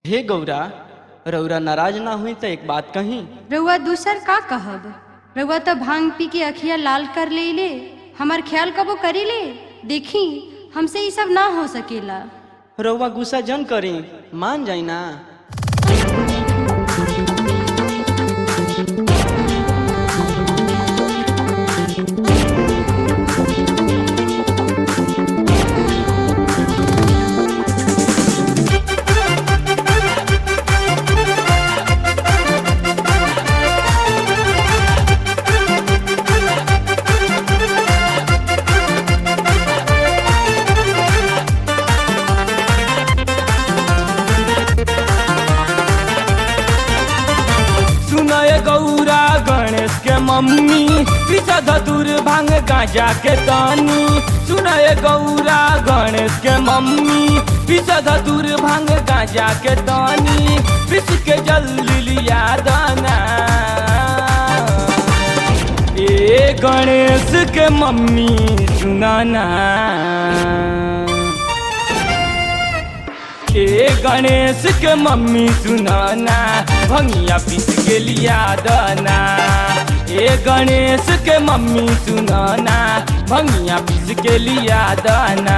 हे गौरा रौरा नाराज ना हुई तो एक बात कही रउआ दूसर का कहब रउआ तो भांग पी के अखिया लाल कर ले ले हमार ख्याल कबो करी ले देखी हमसे ये सब ना हो सकेला रउआ गुस्सा जन करी मान जाई ना सुनय गौरा गणेश के मम्मी पीछा धतुर भांग गांजा के तानी सुनय गौरा गणेश के मम्मी पीछा धतुर भांग गांजा के तानी पिस के जल्दी लिया दाना ए गणेश के मम्मी सुनाना ए गणेश के मम्मी सुनाना भंगिया पीस के लिया दाना ए गणेश के मम्मी सुनाना भंगिया पीस के लिया दाना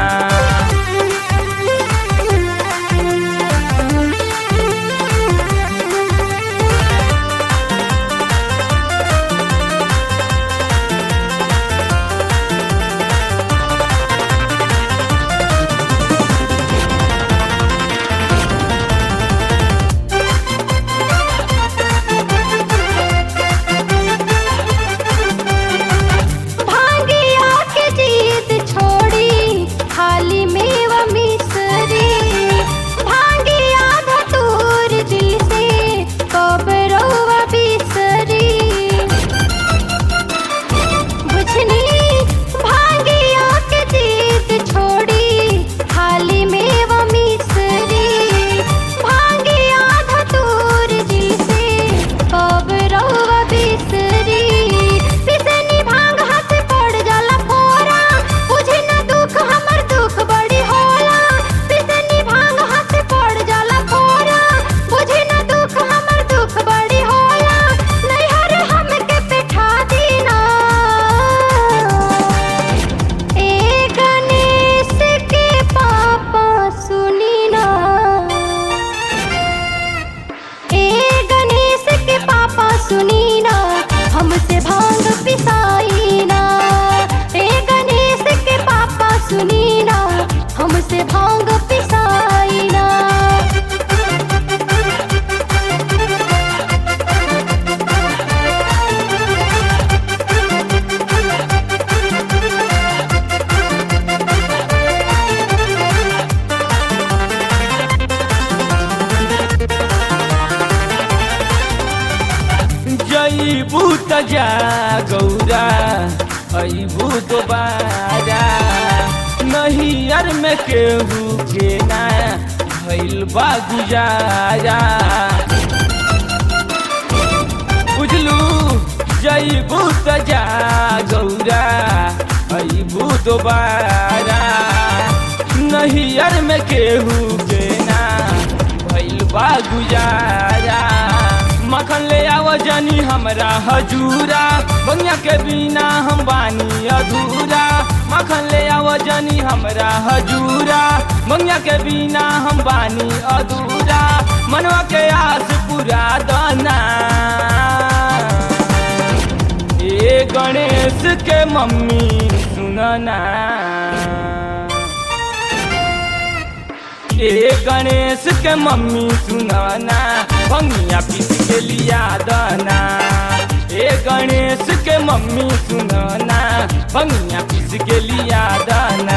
भांगिया के जीत छोड़ी खाली मेवा मिसरी भांगिया धतूर दिल से कब रउआ बिसरी बुझनी भांगिया के जीत छोड़ी खाली मेवा मिसरी भांगिया धतूर दिल से कब रउआ बिसरी पिसनी भांग हाथ पड़ जाला फोरा बुझे न दुख हमर दुख बड़ी होला पिसनी भांग हाथ पड़ जाला फोरा बुझे न दुख हमर दुख बड़ी होला नैहर हमके बैठा दीना ए गणेश के पापा सुनी ना ए गणेश के पापा सुनी ना हमसे भांग पिसाई ना ए गणेश के पापा सुनी ना हमसे भांग पिसाई ना जई भूत जा गौरा आई भूत बारा नहीं यार में केहू के ना भइल बा गुजारा बुझलू जई भूत जा गौरा आई भूत बारा नहीं यार में केहू के ना भइल बा गुजारा मखन ले आव जानी हमरा हजूरा बंगिया के बिना हम बानी अधूरा मखन ले आव जानी हमरा हजूरा बंगिया के बिना हम बानी अधूरा मनवा के आस पूरा दाना ए गणेश के मम्मी सुनना ए गणेश के मम्मी सुनाना भंगिया पीस के लिया दाना ए गणेश के मम्मी सुनाना भंगिया पीस के लिया दाना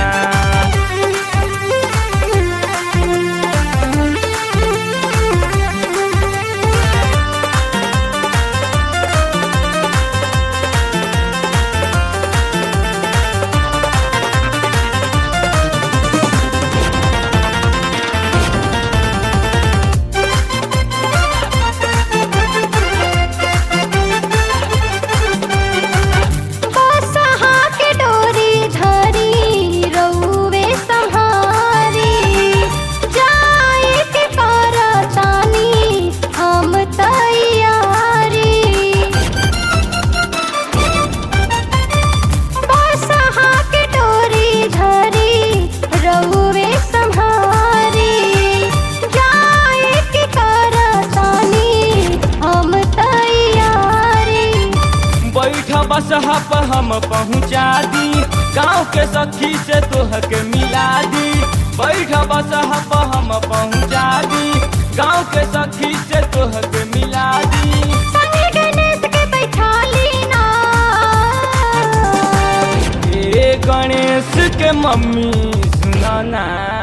बसहा के डोरी धरी रउवे बसहा पर हम पहुँचा दी गाँव के सखी से तोह के मिला दी बैठ बसहा पर हम पहुँचा दी गाँव के सखी से तोह के मिला दी संगे गणेश के बैठा लीना ए गणेश के मम्मी सुनाना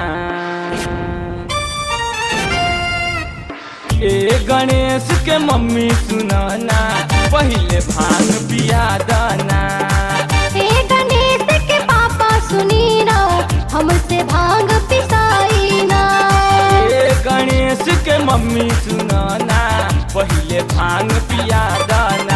ए गणेश के मम्मी सुनाना पहले भांग पिया दाना हे गणेश के पापा सुनी ना हमसे भांग पिसाई ना ए गणेश के मम्मी सुनाना पहले भांग पिया दाना